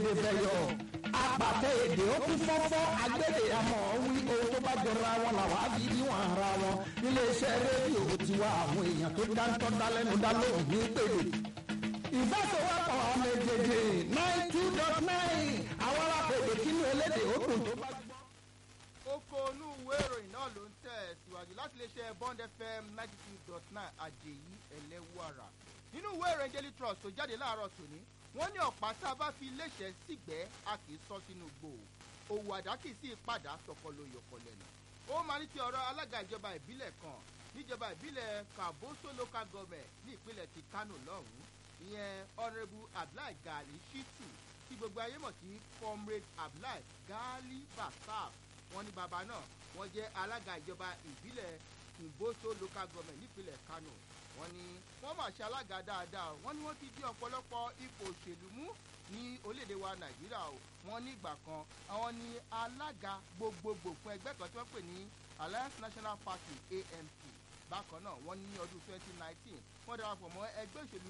fèdè fẹ̀yọ̀ apàtẹ èdè ó kún fọ́fọ́ agbẹ́dẹ àmọ́ wí ohun tó bá jọra wọn làwọn á fi níwọ̀n ara wọn níléeṣẹ́ rédíò tiwa àwọn èèyàn tó dáńtọ́ dálẹ́nu dá lóhùn ní pèlè ìfẹsẹ̀wọ́pọ̀ ọmọ èjèèjì nine two dot nine àwọn alápèdè kínú elédè ó dùn tó bá gbọ́. oko inú ìwé ìròyìn náà ló ń tẹ̀ síwájú láti lè ṣe bond fm ninety two dot nine àjèyí ẹlẹ́wàrà nínú ìwé ìròyìn daily trust tó jáde láàárọ̀ tòní wọ́n ní ọ̀pá tá a bá fi léṣẹ́ sígbẹ́ a kì í sọ sínú gbò òwò àdákì sí ìpadà tọkọlọ yọkọ lẹ́nu ó máa ní ti ọ̀rọ̀ alága ìjọba ìbílẹ̀ kan níjọba ìbílẹ̀ kaboso local government ní ìpínlẹ̀ ti kano lọ́hùn-ún ìyẹn honourable abdullahi gali shitu tí gbogbo ayé mọ̀ sí comrade abdullahi gali basaf wọn ní bàbá náà wọn jẹ́ alága ìjọba ìbílẹ̀ kùnbóso local government nípínlẹ̀ kano wọn ní wọn máa ṣe alága dáadáa wọn ní wọn ti di ọ̀pọ̀lọpọ̀ ipò òṣèlú mú ní orílẹ̀-èdè wa nàìjíríà o wọn ní ìgbà kan àwọn ní alága gbogbogbò fún ẹgbẹ́ kan tí wọ́n pè ní alliance national party amp bákan náà wọ́n ní ọdún 2019 wọ́n darapọ̀ mọ́ ẹgbẹ́ òṣèlú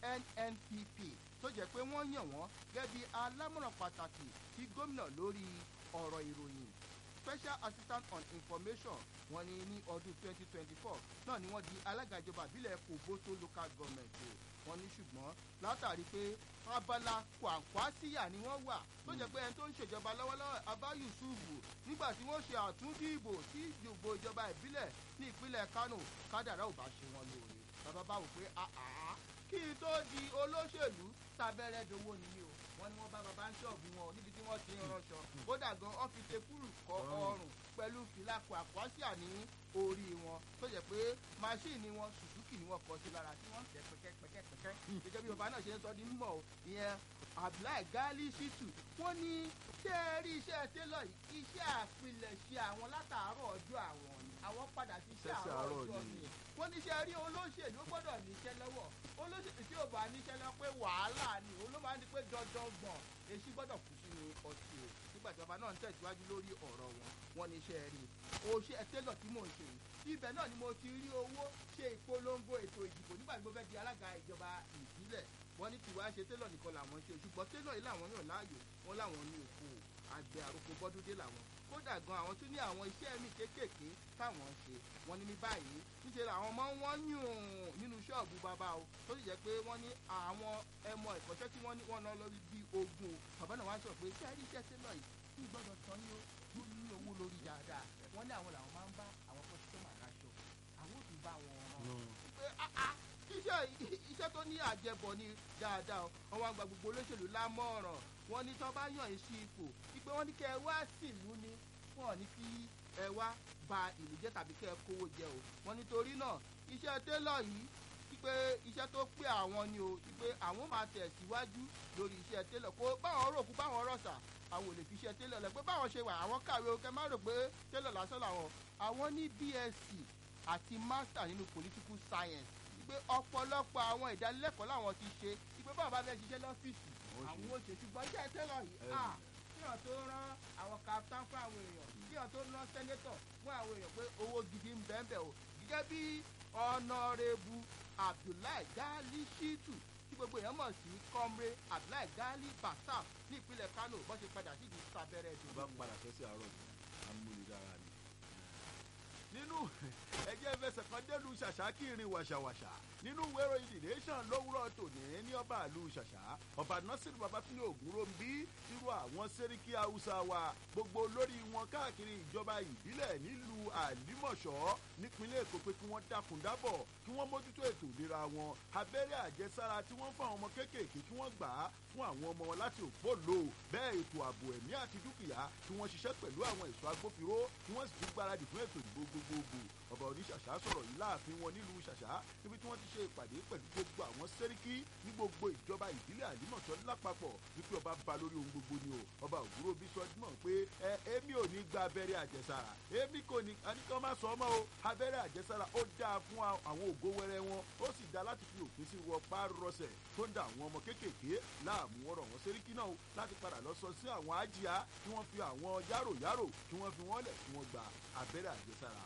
nnpp tó jẹ́ pé wọ́n yàn wọ́n gẹ́gẹ́ bí alámọ̀ràn pàtàkì sí gómìnà lórí ọ̀rọ̀ ìròyìn special assistant on information wọ́n ní ní ọdún 2024 náà ni wọ́n di alága ìjọba ìbílẹ̀ kòbóso local government o wọ́n ní ṣùgbọ́n látàrí pé abala kwàǹkwásíyà ni wọ́n wà tó jẹ́ pé ẹni tó ń ṣèjọba lọ́wọ́lọ́wọ́ abba yusufu nígbà tí wọ́n ṣe àtúndìbò sí ìdìbò ìjọba ìbílẹ̀ ní ìpínlẹ̀ kano kádàrá ò bá ṣe wọn lóore bàbá bá wò pé àá kí n tó di olóṣèlú tábẹ́rẹ́ dowó nìyí o wọ́n ní wọ́n bá bàbá ń ṣọ́ọ̀bù wọn níbi tí wọ́n ti ń ránṣọ kódà gan ọ́fíìsì kúrú kọ ọrùn pẹ̀lú fìlàkù àkwásíà ní orí wọn tó jẹ́ pé máṣíìnì wọn sùsùkì ni wọ́n kọ sí lára tí wọ́n tẹ̀ pẹ́kẹ́pẹ́kẹ́ gẹ́gẹ́ bí bàbá náà ṣe ń sọ ní mímọ́ o ìyẹn abdullahi gali shitu wọ́n ní ṣé ẹ rí iṣẹ́ télọ̀ yìí iṣẹ́ àpilẹ̀ṣe àwọn látàárọ̀ ọjọ́ àwọn ni àwọn padà sí iṣẹ́ àárọ̀ ọjọ́ mi wọ́n ní ṣe rí olóṣèlú gbọ́dọ̀ níṣẹ́ lọ́wọ́ olóṣèlú tí ò bá níṣẹ́ lọ pé wàhálà ni òun ló máa ń di pé dandan gbọ̀n èsì gbọ́dọ̀ kù sínú ọtí o nígbà tí bàbá náà ń tẹ̀síwájú lórí ọ̀rọ̀ wọn wọ́n ní ṣe rí o ṣe télọ̀ tí mò ń ṣe yìí ibẹ̀ náà ni mo ti rí owó ṣe ìpolongo ètò ìdìbò nígbà tí mo fẹ́ di alága ìjọba ìbílẹ̀ wọ́n ní tiwa ṣe télọ̀ nìkan làwọn ṣe ṣùgbọ́n télọ̀ yìí làwọn yàn láàyò wọn láwọn ní òkú àgbẹ̀ àròkọ bọ́dúndé làwọn kódà gan àwọn tún ní àwọn iṣẹ́ mi kéékèèké táwọn ṣe wọ́n ní ní báyìí níṣẹ́ làwọn máa ń wọ́n yùn nínú ṣọ́ọ̀bù bàbá o tó sì jẹ́ pé wọ́n ní àwọn ẹmọ ìkọ́ṣẹ́ tí wọ́n ní wọ́n ná lórí bíi ogun o bàbá náà wá sọ pé ṣé àrí iṣẹ́ télọ̀ yìí kí gbọ́dọ̀ tán ní ó ní owó lórí dáadáa wọ́n ní àwọn làwọn máa ń bá àwọn kọ́sítọ́mà raṣọ àwọn ò tún bá wọn rán pé iṣẹ́ iṣẹ́ tó ní àjẹbọ̀ ni dáadáa wọn wá gba gbogbo olóṣèlú lámọ̀ràn wọn ní tọ́ bá yàn yín sí ipò wípé wọ́n ní kẹ́ ẹ wá sílùú ni wọn ní kí ẹ wá ba ìlú jẹ́ tàbí kẹ́ ẹ kówó jẹ o wọn nítorí náà iṣẹ́ télọ̀ yìí wípé iṣẹ́ tó pé àwọn ni o wípé àwọn máa tẹ̀síwájú lórí iṣẹ́ télọ̀ kó báwọn rò kú báwọn rọ̀ṣà àwọn ò lè fi iṣẹ́ télọ̀ lẹ pé báwọn ṣe wà àwọn kàwé o kẹ má rò pé télọ̀ lásán làwọn àwọn ní bsc àti master nínú political science wípé ọ̀pọ̀lọpọ̀ àwọn ìdánilẹ́kọ̀ọ́ làwọn ti ṣe wípé báwọn bá fẹ́ ṣiṣẹ́ lọ́fíìsì àwọn ò ṣe ṣùgbọ́n iṣẹ́ télọ̀ yìí kíyàn tó rán àwọn captain fún àwọn èèyàn kíyàn tó rán senator fún àwọn èèyàn pé owó gidi ń bẹ́ẹ̀ bẹ́ẹ̀ o gẹ́gẹ́ bí ọ̀nàrẹ́bù abdullahi gali shitu tí gbogbo èèyàn mọ̀ sí comrade abdullahi gali basaf ní ìpínlẹ̀ kano bó ṣe padà sí ìdí sábẹ́rẹ́ dùn. bá padà sẹ́sẹ̀ àárọ̀ ni amúnidára ni. nínú ẹjẹ́ fẹsẹ̀ kan délùú ṣàṣà kí irin wàṣàwàṣà nínú ìwé ìròyìn the nation lówùrọ̀ tòní ní ọba àlù ṣàṣà ọba nasiru babatunde ogunrombi irú àwọn sẹ́ríkì haúsá wa gbogbo lórí wọn káàkiri ìjọba ìbílẹ̀ nílùú àlímọ̀ṣọ́ nípínlẹ̀ èkó pé kí wọ́n dákun dábọ̀ kí wọ́n mójútó ètò ìlera wọn abẹ́rẹ́ àjẹsára tí wọ́n fún àwọn ọmọ kéékèèké kí wọ́n gbà á fún àwọn ọmọ wọn láti òpó lò bẹ́ẹ̀ ètò ààbò ẹ̀mí àti dúkìá kí wọ́n ṣiṣẹ́ pẹ̀lú àwọn ẹ̀ṣọ́ agbófinró kí wọ́n sì tún gbáradì fún ètò ìdìbò gbogbogbò ọba oníṣàṣà sọ̀rọ̀ yìí láàfin wọn nílùú ṣàṣà níbi tí wọ́n ti ṣe ìpàdé pẹ̀lú gbogbo àwọn sẹ́ríkì ní gbogbo ìjọba ìbílẹ̀ àlímọ̀ṣọ́ lápapọ̀ wípé ọba ba lórí ohun gbogbo ni o ọba òwúrò bí sọdúnmọ̀ pé ẹ èmi ò ní gba abẹ́rẹ́ àjẹsára èmi kò ní àníkàn má sọ ọmọ o abẹ́rẹ́ àjẹsára ó dáa fún àwọn ògo wẹrẹ wọn ó sì dáa láti fi òpin sí wọpá rọsẹ̀ tó ń da àwọn ọmọ kéékèèké láàmú ọ̀rọ̀ wọn sẹ́ríkì náà láti padà lọ sọ sí àwọn àjíá kí wọ́n fi àwọn yáròyárò kí wọ́n fi wọ́n lẹ̀ kí wọ́n gba abẹ́rẹ́ àjẹsára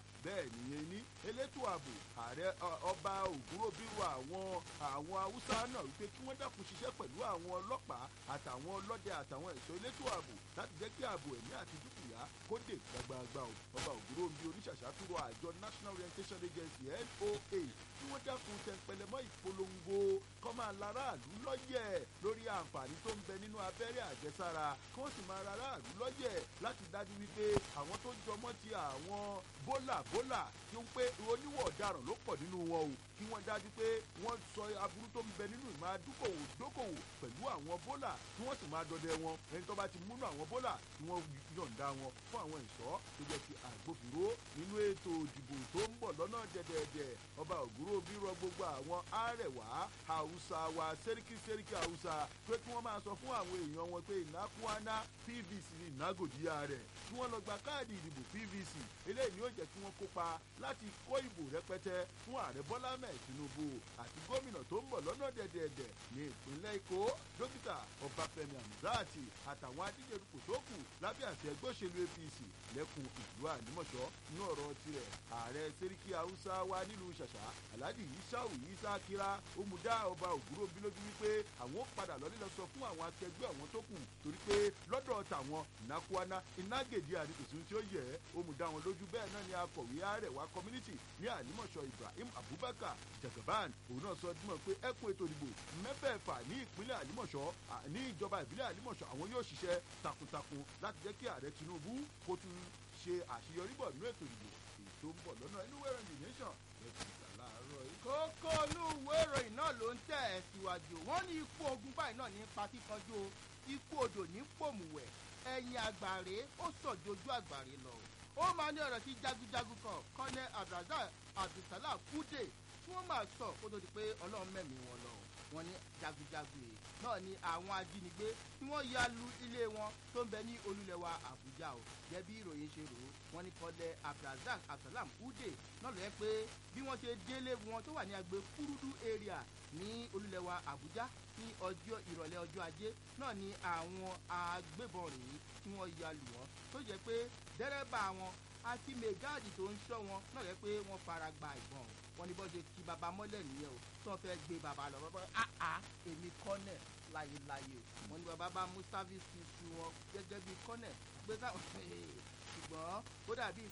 bẹ́ẹ̀ nìyẹn ní elétò ààbò ààrẹ ọba ògúnròbírù àwọn àwọn haúsá náà wípé kí wọ́n dákun ṣiṣẹ́ pẹ̀lú àwọn ọlọ́pàá àtàwọn ọlọ́dẹ àtàwọn ẹ̀ṣọ́ elétò ààbò láti jẹ́ kí ààbò ẹ̀mí àti dúkìá kó dé gbàgbàgbà o ọba ògúnròbí oníṣàṣàtúrò àjọ national orientation agency noa kí wọ́n dákun tẹ̀pẹ̀lẹ̀mọ́ ìpolongo kọ́ máa láràlú lọ́yẹ̀ lórí àǹfààní tó ń bẹ nínú abẹ́rẹ́ àjẹsára kí wọ́n sì máa láràlú lọ́yẹ̀ láti dájú wípé àwọn tó jọmọ́ ti àwọn bólà bólà tí ó ń pé oníwọ̀ ọ̀daràn ló pọ̀ nínú wọn o kí wọ́n dájú pé wọ́n sọ aburú tó ń bẹ nínú ìmọ̀ adókòwò dókòwò pẹ̀lú àwọn bólà kí wọ́n sì máa dọdẹ wọn ẹni tó bá ti múnú àwọn bólà kí wọ́n yọ̀ǹda wọn fún àwọn ìṣọ́ tó jẹ́ ti àgbófinró nínú ètò ìdìbò tó ń bọ̀ lọ́nà dẹ̀dẹ̀dẹ̀ ọba ògúrò bí rọ gbogbo àwọn àrẹwà haúsá wa sẹ́ríkì sẹ́ríkì haúsá pé kí wọ́n máa sọ fún àwọn èèyàn wọn pé ìnákúáná pvc ní ìnágòdìyà rẹ̀ kí wọ́n lọ gba káàdì ìdìbò pvc eléyìí yóò jẹ́ kí wọ́n kópa láti kó ìbò rẹpẹtẹ fún ààrẹ bọ́lá mẹ́ẹ̀ tinubu àti gómìnà tó ń bọ̀ lọ́nà dẹ̀dẹ̀dẹ̀ ní ìpínlẹ̀ èkó dókítà ọbáfẹ́mi hamzati àtàwọn adíjẹ́dùkù tó kù lábẹ́ àti ẹgbẹ́ òṣèlú apc lẹ́kùn ìlú ànímọ̀ṣọ́ ní ọ̀rọ̀ tirẹ̀ ààrẹ sẹ́ríkì haúsá wa nílùú ṣàṣà alhaji isau isa kira omuda ọba ògúrò bí lójú wípé àwọn ó padà lọ́lé lọ sọ fún àwọn akẹgbẹ́ àwọn tó kù torí pé lọ́dọ̀ tàwọn ìnákúáná inágèdè àdìgbòsí tí ó yẹ omuda wọn lójú bẹ́ẹ̀ náà ni akọ̀wé àrẹwà community ní ànímọ̀ṣọ́ ibrahim abubakar jagaban òun náà sọ dímọ̀ pé ẹkùn ètò ìdìbò mẹ́fẹ̀ẹ̀fà ní ìpínlẹ̀ ànímọ̀ṣọ́ ní ìjọba ìbílẹ̀ ànímọ̀ṣọ́ àwọn yóò ṣiṣẹ́ takuntakun láti jẹ́ kí ààrẹ tinubu kó tún ṣe àṣeyọrí bọ̀ nínú ètò ìdìbò èyí tó ń bọ̀ lọ́nà inú wẹ̀rẹ̀ the nation ẹ̀sìn ìgbà láàárọ̀ yìí. kókó inú ìwé ìròyìn náà ló ń tẹ̀ ẹ́ síwájú wọ́n ní ikú ogun báyìí náà ní pa kíkanjú o ikú odò ní pòmùwẹ̀ ẹ̀yìn àgbàre ó sọ̀jọ́jú àgbàre lọ ó máa ní ọ̀rọ̀ tí jagunjagun kan kọ́nẹ́ abdulrasaq abdulsalam kúdè tí wọ́n máa sọ kó tó di pé ọlọ́run mẹ́mí wọn lọ wọn ní jagunjagun yìí náà ni àwọn ajínigbé tí wọ́n ya lu ilé wọn tó ń bẹ ní olúlẹ̀wà àbújá o jẹ́ bí ìròyìn ṣe rò ó wọ́n ní kọ́lẹ̀ abdulrasaq abdulsalam kúdè náà ló yẹ pé bí wọ́n ṣe délé wọn tó wà ní agbè kúrúdú area ní olúlẹ̀wà àbújá ní ọjọ́ ìrọ̀lẹ́ ọjọ́ ajé náà ni àwọn agbébọn rèé tí wọ́n ya lù wọ́n tó jẹ́ pé dẹ́rẹ́bà wọn àti mẹgáàdì tó ń ṣọ́ wọn náà rẹ pé wọ́n fara gba ìbọn wọn ní bọ́ ṣe kí baba mọ́lẹ̀ nìyẹn o tí wọ́n fẹ́ gbé baba lọ bọ́ àá èmi kọ́nẹ̀ láyéláyé wọn ní baba bá mú sáfíìsì su wọn gẹ́gẹ́ bí kọ́nẹ̀ gbé sáwọn ṣùgbọ́n ó dàbí